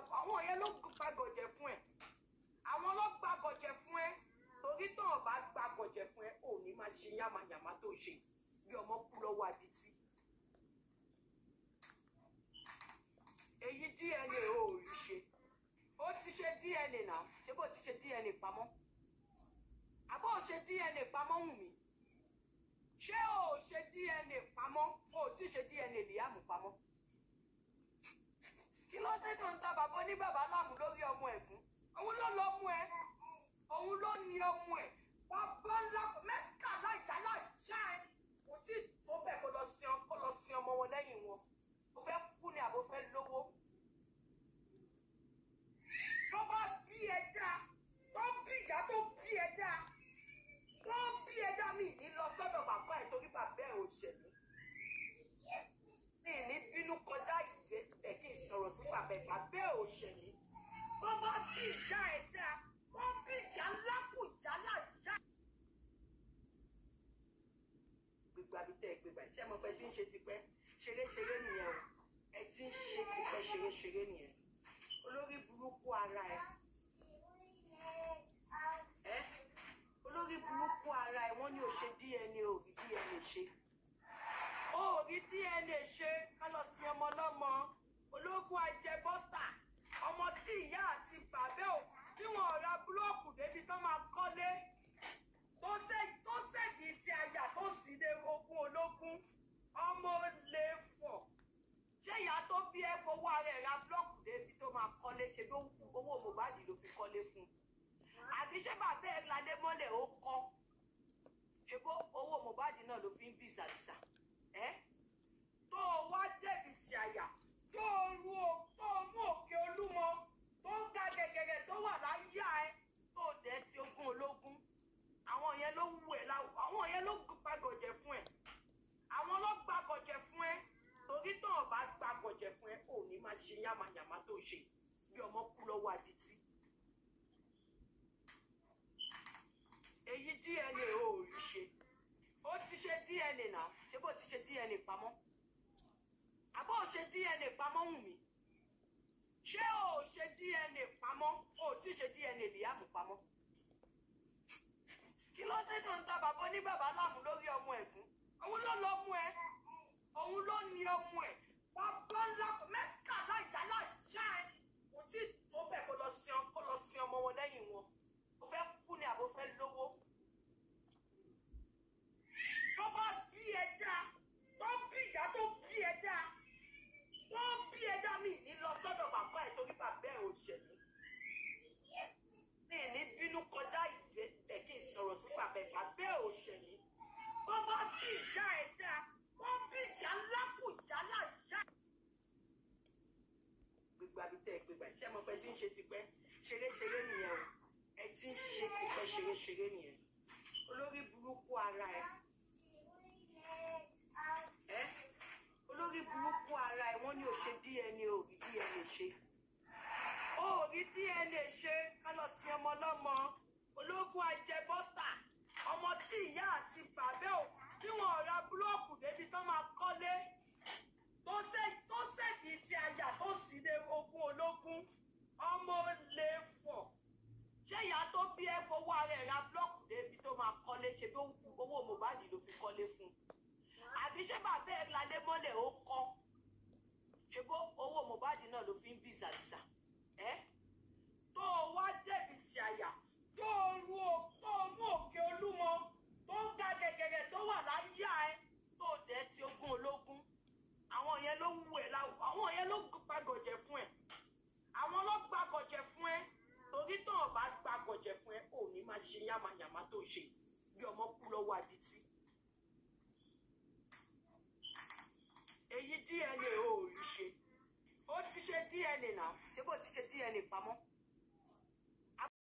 àwọn yẹn ló gbàgọ̀jẹ̀ fún ẹ àwọn ló gbàgọ̀jẹ̀ fún ẹ torí tó o bá gbàgọ̀jẹ̀ fún ẹ ò ní máa ṣe yàmàyàmà tó ṣe bí ọmọ kú lọ́wọ́ adití. èyí DNA ò rí ṣe ó ti ṣe DNA náà ṣé bó ti ṣe DNA pamọ́ àbó ò ṣe DNA pamọ́ wù mí ṣé ò ṣe DNA pamọ́ ò tí ṣe DNA Liam pamọ́ kí ló dé tó ń ta bàbá ní bàbá láàmú lórí ọmọ ẹ̀ fún òun ló lọ mú ẹ òun ló ní ọmọ ẹ bàbá ńlá mẹ́ta láìjà láìjà ẹ kò tí tó bẹ́ẹ̀ kó lọ sin ọ- kó lọ sin ọmọ wọn lẹ́yìn wọn ó fẹ́ kú ni àbó fẹ́ lówó tó bá bí ẹ dá tó bí ìyá tó bí ẹ dá tó bí ẹ dá mi ní lọ sọ́dọ̀ bàbá ẹ̀ torí bàbá ẹ̀ ò ṣẹ̀mí mi ní bínú kọjá ìgbẹ́ ẹ̀ kí n sọ̀rọ̀ sí bàbá ẹ̀ bàbá ẹ̀ ò ṣẹ̀mí tó bá bí ìyá ẹ dá tó bí ìjà ńlá kù ìjà láìjà. gbígbà bí tẹ́ ẹ gbégbà ṣé mo pẹ́ tí ń ṣe tipẹ́ ṣeréṣeré nìyẹn o ẹ ti ń ṣe tipẹ́ ṣeréṣeré nìyẹn olórí burúkú ara ẹ ẹ olórí burúkú ara ẹ wọ́n ní o ṣe DNA o rí DNA ṣe o rí DNA ṣe ká lọ sin ọmọ lọ́mọ ológun ajẹbọ́tà ọmọ tí ìyá àti bàbá ò tí wọn ò ra búlọ́ọ̀kù débi tó máa kọ́lé tó ṣe tó ṣèdí ti àyà tó sì dé ogún ológun ọmọ olè fọ̀ ṣé ìyá tó bí ẹ fowó ara ẹ̀ ra búlọ́ọ̀kù débi tó máa kọ́lé ṣe ló owó Mohbad ló fi kọ́lé fún un àbí ṣé bàbá ẹ̀ ládé mọ́lẹ̀ ó kọ́ ṣe bó owó Mohbad náà ló fi ń bí ìsàlùsà ẹ́ tó o wá débi ti àyà tó o ru o tó o mú òkè olúmọ tó ń ga gẹ̀gẹ̀gẹ̀ tó wà láyà ẹ tó o dẹ̀ ti ogún ológun àwọn yẹn ló wù ẹ láwù àwọn yẹn ló gbàgọ̀jẹ̀ fún ẹ àwọn ló gbàgọ̀jẹ̀ fún ẹ torí tó o bá gbàgọ̀jẹ̀ fún ẹ ò ní máa ṣe yàmàyàmà tó ṣe bí ọmọ kú lọ́wọ́ adití. èyí DNA ò rí ṣe ó ti ṣe DNA náà ṣé bó ti ṣe DNA pamọ́ àbó ò ṣe DNA pamọ́ wù mí ṣé ò ṣe DNA pamọ́ ò tí ṣe DNA Liam pamọ́ kí ló dé tó ń ta bàbá ní bàbá láàmú lórí ọmọ ẹ̀ fún òun ló lọ mú ẹ òun ló ní ọmọ ẹ bàbá ńlá mẹ́ta láìjà láìjà ẹ kò tí tó bẹ́ẹ̀ kó lọ sin ọ- kó lọ sin ọmọ wọn lẹ́yìn wọn ó fẹ́ kú ni àbó fẹ́ lówó tó bá bí ẹ dá tó bí ìyá tó bí ẹ dá tó bí ẹ dá mi ní lọ sọ́dọ̀ bàbá ẹ̀ torí bàbá ẹ̀ ò ṣẹ̀mí mi ní bínú kọjá ìgbẹ́ ẹ̀ kí n sọ̀rọ̀ sí bàbá ẹ̀ bàbá ẹ̀ ò ṣẹ̀mí tó bá bí ìyá ẹ dá tó bí ìjà ńlá kù ìjà láìjà. gbígbà bí tẹ́ ẹ gbégbà ṣé mo pẹ́ tí ń ṣe tipẹ́ ṣeréṣeré nìyẹn o ẹ ti ń ṣe tipẹ́ ṣeréṣeré nìyẹn olórí burúkú ara ẹ ẹ olórí burúkú ara ẹ wọ́n ní o ṣe DNA o rí DNA ṣe o rí DNA ṣe ká lọ sin ọmọ lọ́mọ ológun ajẹbọ́tà ọmọ tí ìyá àti bàbá ò tí wọn ò ra búlọ́ọ̀kù débi tó máa kọ́lé tó ṣe tó ṣèdí ti àyà tó sì dé ogún ológun ọmọ olè fọ̀ ṣé ìyá tó bí ẹ fowó ara ẹ̀ ra búlọ́ọ̀kù débi tó máa kọ́lé ṣe bí owó Mohbad ló fi kọ́lé fún un àbí ṣé bàbá ẹ̀ ládé mọ́lẹ̀ ó kọ́ ṣe bó owó Mohbad náà ló fi ń bí ìsàlùsà ẹ́ tó o wá débi ti àyà tó o ru o tó o mú òkè olúmọ tó ń ga gẹ̀gẹ̀gẹ̀ tó wà láyà ẹ tó o dẹ̀ ti ogún ológun àwọn yẹn ló wù ẹ láwù àwọn yẹn ló gbàgọ̀jẹ̀ fún ẹ àwọn ló gbàgọ̀jẹ̀ fún ẹ torí tó o bá gbàgọ̀jẹ̀ fún ẹ ò ní máa ṣe yàmàyàmà tó ṣe bí ọmọ kú lọ́wọ́ adití. èyí DNA ò rí ṣe ó ti ṣe DNA náà ṣé bó ti ṣe DNA pamọ́